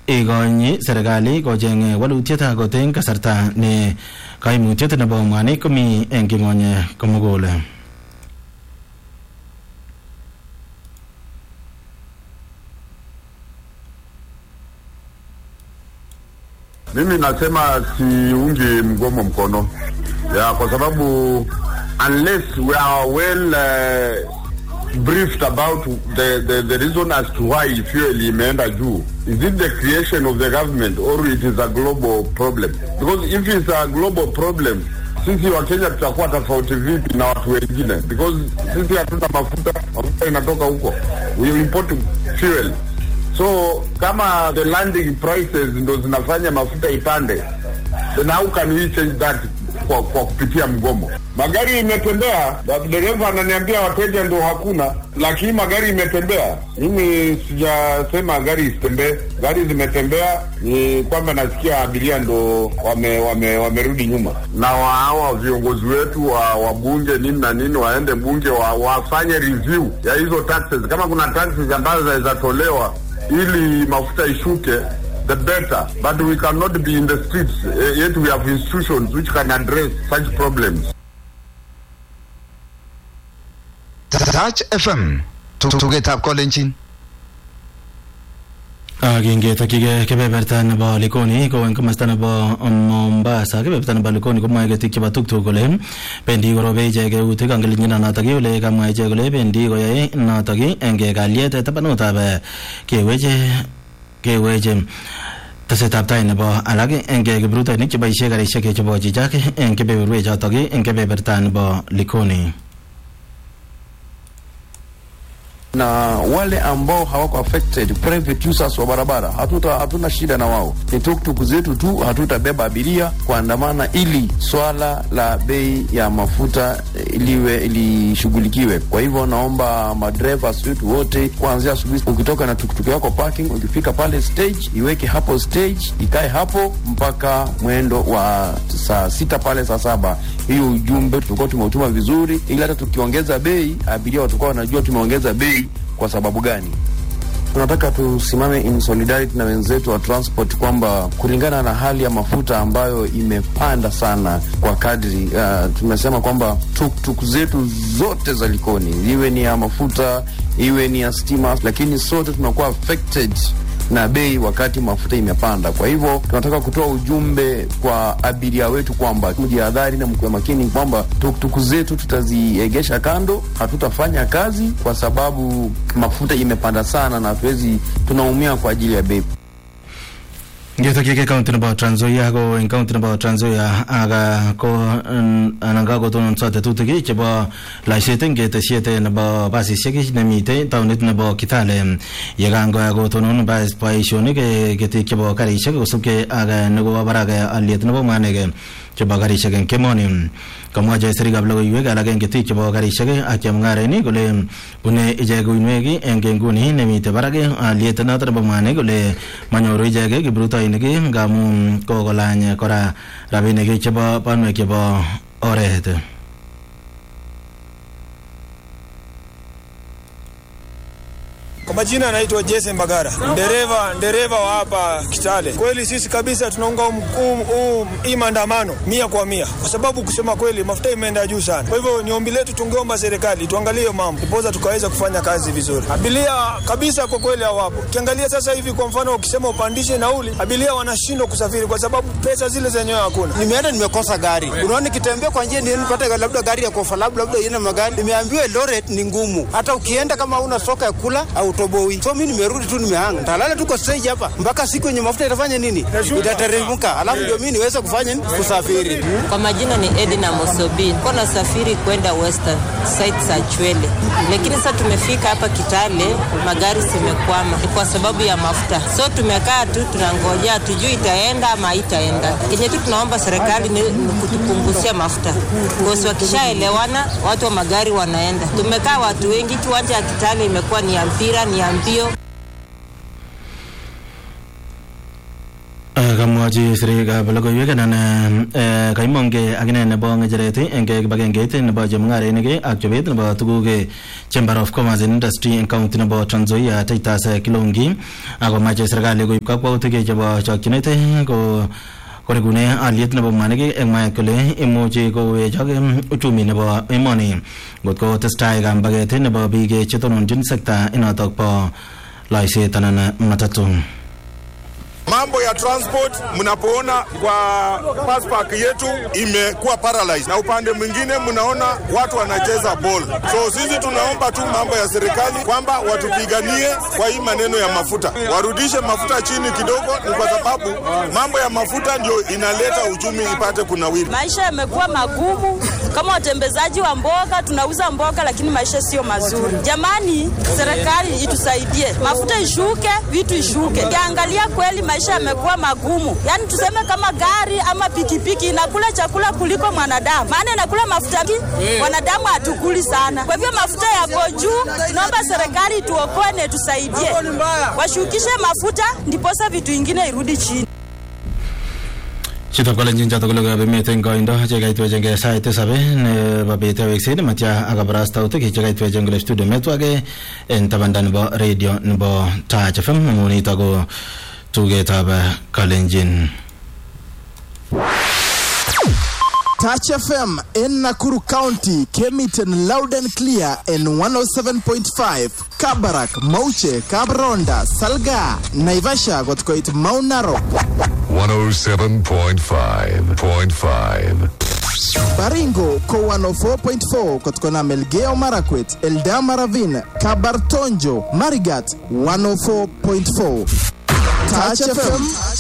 ikonyi serikali kocheng walutiet akot eng kasarta ne kaimutiet nebo mwanik komi eng king'ony komugul Mimi nasema siungi mgomo mkono ya kwa sababu unless we are well uh, briefed about the, the, the reason as to why fuel imeenda juu is it the creation of the government or it is a global problem because if it's a global problem sisi wa Kenya tutakuwa tofauti vipi na watu wengine because sisi hatuna mafuta mafuta inatoka huko we import fuel so kama the landing prices ndo zinafanya mafuta ipande then how can we change that kwa, kwa kupitia mgomo magari imetembea dereva ananiambia wateja ndo hakuna lakini magari imetembea mimi sijasema gari isitembee gari zimetembea ni kwamba nasikia abiria ndo wame, wame, wamerudi nyuma na wa- hawa viongozi wetu wa wabunge nini na nini waende bunge wa, wafanye review ya hizo taxes kama kuna taxes ambazo zinaweza tolewa ili mafuta ishuke the better but we cannot be in the streets uh, yet we have institutions which can address such problems Touch FM tugetab kolenjin kingetokchigei kebeberta nebo likoni ko eng komasta nebo mombasa kebeberta nebo likoni komwae ketik chebo tuktuk kole bendi korobe ichek eutik angelinyina notok ole kamwa ichek kole bendi koyae notok eng kalyet tabanutab keweche keweche tesetab tai nebo alak eng kiprutoinik cheboisie karisiek chebo chichak eng kebeberwek chotok eng kebeberta nebo likoni na wale ambao hawako affected private users wa barabara hatuta hatuna shida na wao ni tuktuk zetu tu hatutabeba abiria kuandamana ili swala la bei ya mafuta eh, liwe lishughulikiwe kwa hivyo naomba madereva wetu wote kuanzia asubuhi ukitoka na tuktuk yako parking ukifika pale stage iweke hapo stage ikae hapo mpaka mwendo wa saa sita pale saa saba hiyo ujumbe tulikuwa tumeutuma vizuri ili hata tukiongeza bei abiria watakuwa wanajua tumeongeza bei kwa sababu gani tunataka tusimame in solidarity na wenzetu wa transport kwamba kulingana na hali ya mafuta ambayo imepanda sana kwa kadri uh, tumesema kwamba tuktuk zetu zote za likoni iwe ni ya mafuta iwe ni ya stima lakini sote tunakuwa affected na bei wakati mafuta imepanda. Kwa hivyo tunataka kutoa ujumbe kwa abiria wetu kwamba mjihadhari na mkuwe makini kwamba tuktuku zetu tutaziegesha kando, hatutafanya kazi kwa sababu mafuta imepanda sana na hatuwezi, tunaumia kwa ajili ya bei. ngetokchigei county nebo Trans Nzoia ko eng county nebo Trans Nzoia aga ko mm, anan kakotononso tetutik chebo laiset eng ketesiet nebo basisiek nemitei taunit nebo Kitale yekangoya kotonon bas- boisionik eh, ketik chebo karisiek kosubkei ak eh, nekobo barak eh, aliet nebo mwanik eh, chebo karisiek eng kemoni kamwa chesirikab logoiwek alak eng ketik chebo karisiek ak chemung'arainik kole bune ichek uinwek eng nguni nemitei barak aliet noto nebo mwanik kole manyoru ichek kiprutoinik ngamu kokolany kora rabinik chebo banwek chebo oret Kwa majina anaitwa Jason Bagara, dereva dereva wa hapa Kitale. Kweli sisi kabisa tunaunga um, um, um, hii maandamano mia kwa mia, kwa sababu kusema kweli mafuta imeenda juu sana. Kwa hivyo ni ombi letu, tungeomba serikali tuangalie hiyo mambo, ndiposa tukaweza kufanya kazi vizuri. Abiria kabisa kwa kweli hawapo. Ukiangalia sasa hivi, kwa mfano, ukisema upandishe nauli, abiria wanashindwa kusafiri kwa sababu pesa zile zenyewe hakuna. nimeenda nimekosa gari. Unaona, nikitembea kwa njia ndio nipate labda gari ya kofa labda labda iende magari. Nimeambiwa Eldoret ni ngumu, hata ukienda kama una soka ya kula au toboi. So mimi nimerudi tu, nimehanga, talala tuko stage hapa mpaka siku yenye mafuta itafanya nini, itateremka, alafu ndio mimi niweze kufanya nini, kusafiri. Kwa majina ni Edina Mosobi, ko nasafiri kwenda Western site za Chwele, lakini sasa tumefika hapa Kitale, magari zimekwama Ni kwa sababu ya mafuta. So tumekaa tu tunangojea, tujui itaenda ama haitaenda. Kenye tu tunaomba serikali ni, ni kutupunguzia mafuta, kosi wakishaelewana watu wa magari wanaenda. Tumekaa watu wengi, kiwanja ya Kitale imekuwa ni ya mpira, ni ya mbio. kamwachi sirikab logoiwek anan eh, kaimongke akine nebo ng'echeret eng kibagengeit nebo chemung'arainik ak chobet nebo tuguk eh, chamber of commerce and industry eng county nebo Trans Nzoia Titus eh, Kilongi akomache serikali koib kakwautik eh, chebo chokchinet eh, ko korekune aliet nebo mwanik eng mwaet kole imuchi kowechok em, uchumi nebo emoni ngotko testai kambaget nebo biik eh, chetononjin sekta inotok bo loiset anan matatu Mambo ya transport mnapoona kwa bus park yetu imekuwa paralyzed, na upande mwingine mnaona watu wanacheza ball. So sisi tunaomba tu mambo ya serikali kwamba watupiganie kwa hii maneno ya mafuta, warudishe mafuta chini kidogo, ni kwa sababu mambo ya mafuta ndio inaleta uchumi ipate kunawiri. Maisha yamekuwa magumu. Kama watembezaji wa mboga, tunauza mboga lakini maisha sio mazuri. Jamani, serikali itusaidie, mafuta ishuke, vitu ishuke. Ukiangalia kweli maisha yamekuwa magumu, yaani tuseme kama gari ama pikipiki inakula chakula kuliko mwanadamu, maana inakula mafuta mingi, wanadamu hatukuli sana. Kwa hivyo mafuta yako juu, tunaomba serikali ituokoe na itusaidie, washukishe mafuta ndiposa vitu ingine irudi chini. Chutok kolenjin chotok ko logoiwek emet eng koindo chekaitwechenge sait tisab nebo bet awekset matya ak kabarastautik chekaitwechen kole studio metwake eng tabanda nebo radio nebo Touch FM amu nitok ko tugetab eh, kalenjin Touch FM in Nakuru County came it in loud and clear in 107.5 Kabarak, Mauche, Kabronda, Salga, Naivasha got quite Mount Narok, 107.5.5. Baringo ko 104.4 kutokana Melgeo Marakwet, Eldama Ravine, Kabartonjo, Marigat 104.4. Touch FM